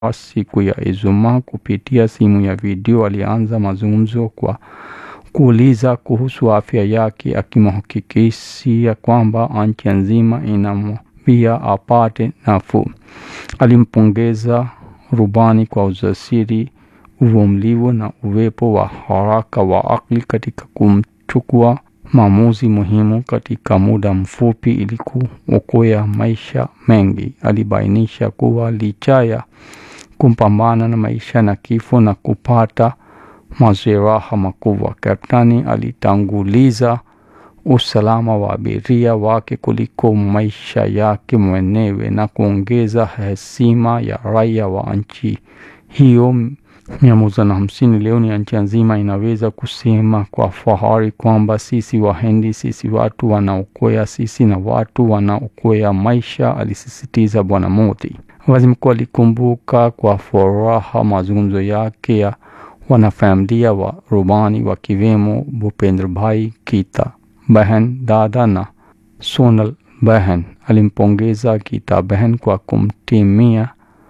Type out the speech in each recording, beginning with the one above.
siku ya Ijumaa kupitia simu ya video alianza mazungumzo kwa kuuliza kuhusu afya yake akimhakikishia kwamba nchi nzima inamwambia apate nafuu. Alimpongeza rubani kwa ujasiri, uvumilivu na uwepo wa haraka wa akili katika kumchukua maamuzi muhimu katika muda mfupi ili kuokoa maisha mengi. Alibainisha kuwa licha ya kupambana na maisha na kifo na kupata majeraha makubwa, kaptani alitanguliza usalama wa abiria wake kuliko maisha yake mwenyewe na kuongeza heshima ya raia wa nchi hiyo mia moja na hamsini. Leo ni nchi nzima inaweza kusema kwa fahari kwamba sisi Wahindi, sisi watu wanaokoa, sisi na watu wanaokoa maisha, alisisitiza Bwana Modi. Waziri mkuu alikumbuka kwa furaha mazungumzo yake ya wanafamilia wa rubani wakiwemo Bhupendra Bhai Kita Behan dada na Sonal Behan. Alimpongeza Kita Behan kwa kumtimia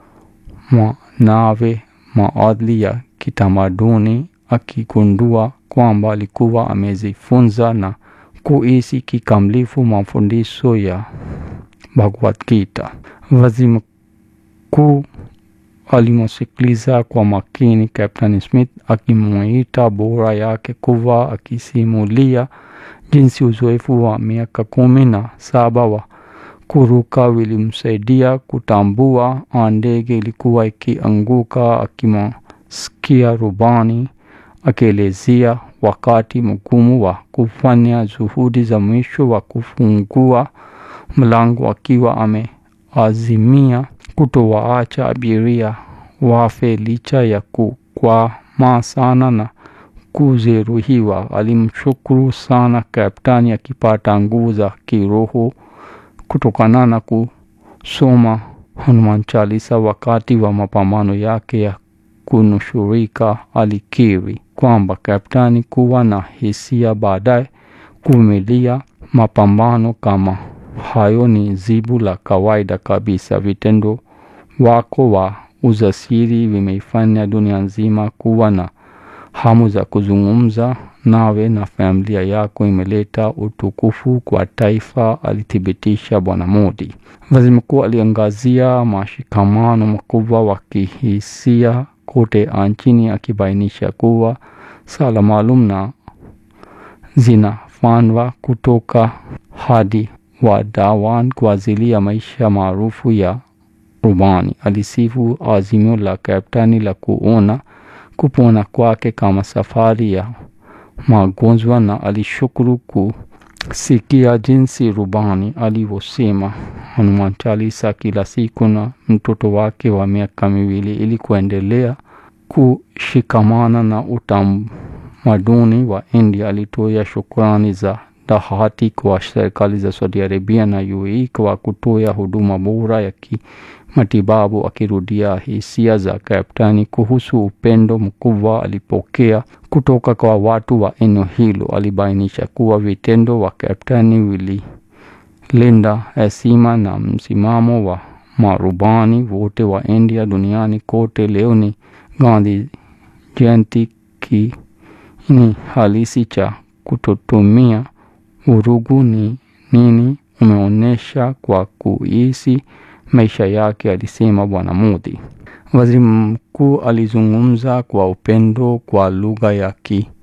mwanawe maadili ya kitamaduni akigundua kwamba alikuwa amejifunza na kuishi kikamilifu mafundisho ya Bhagavad Gita. Waziri mkuu alimsikiliza kwa makini Captain Smith akimuita bora yake kuwa akisimulia jinsi uzoefu wa miaka kumi na saba wa kuruka vilimsaidia kutambua ndege ilikuwa ikianguka. Akimsikia rubani akielezea wakati mgumu wa kufanya juhudi za mwisho wa kufungua mlango, akiwa ameazimia kutowaacha abiria wafe licha ya kukwama sana na kujeruhiwa. Alimshukuru sana kaptani, akipata nguvu za kiroho kutokana na kusoma Hanuman Chalisa wakati wa mapambano yake ya kunusurika. Alikiri kwamba kaptani kuwa na hisia baadaye kuvumilia mapambano kama hayo ni jibu la kawaida kabisa. Vitendo wako wa ujasiri vimeifanya dunia nzima kuwa na hamu za kuzungumza nawe na familia yako imeleta utukufu kwa taifa, alithibitisha Bwana Modi. Waziri mkuu aliangazia mashikamano makubwa wa kihisia kote nchini, akibainisha kuwa sala maalum na zinafanywa kutoka hadi Wadawan kwa ajili ya maisha maarufu ya rubani. Alisifu azimio la kaptani la kuona kupona kwake kama safari ya magonjwa na alishukuru kusikia jinsi rubani alivyosema Hanuman Chalisa kila siku na mtoto wake wa miaka miwili ili kuendelea kushikamana na utamaduni wa India. Alitoa shukrani za dhati kwa serikali za Saudi Arabia na UAE kwa kutoa huduma bora ya kimatibabu, akirudia hisia za kaptani kuhusu upendo mkubwa alipokea kutoka kwa watu wa eneo hilo. Alibainisha kuwa vitendo wa kaptani vililinda heshima na msimamo wa marubani wote wa India duniani kote. Leo ni Gandhi Jayanti, kiini halisi cha kutotumia vurugu ni nini umeonyesha kwa kuishi maisha yake, alisema Bwana Modi. Waziri mkuu alizungumza kwa upendo kwa lugha ya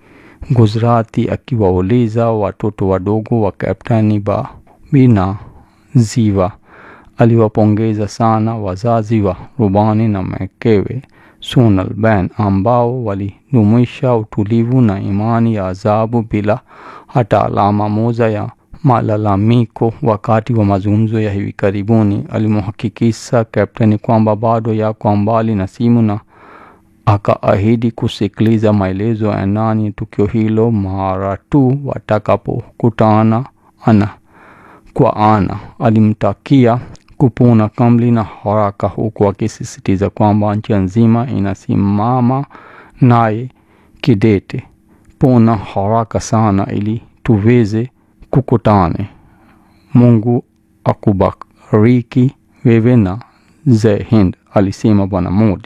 Kiguzrati akiwauliza watoto wadogo wa kaptani Babi na Ziva. Aliwapongeza sana wazazi wa rubani na mkewe Sonal Ben ambao walidumisha utulivu na imani ya ajabu bila hata alama moja ya malalamiko. Wakati wa mazungumzo ya hivi karibuni, alimhakikisha kapteni kwamba bado yako mbali na simu na akaahidi kusikiliza maelezo ya ndani tukio hilo mara tu watakapokutana ana kwa ana. Alimtakia kupona kamili na haraka, huku akisisitiza kwamba nchi nzima inasimama naye kidete. Pona haraka sana ili tuweze kukutane. Mungu akubariki wewe na Jai Hind. alisema Bwana Modi.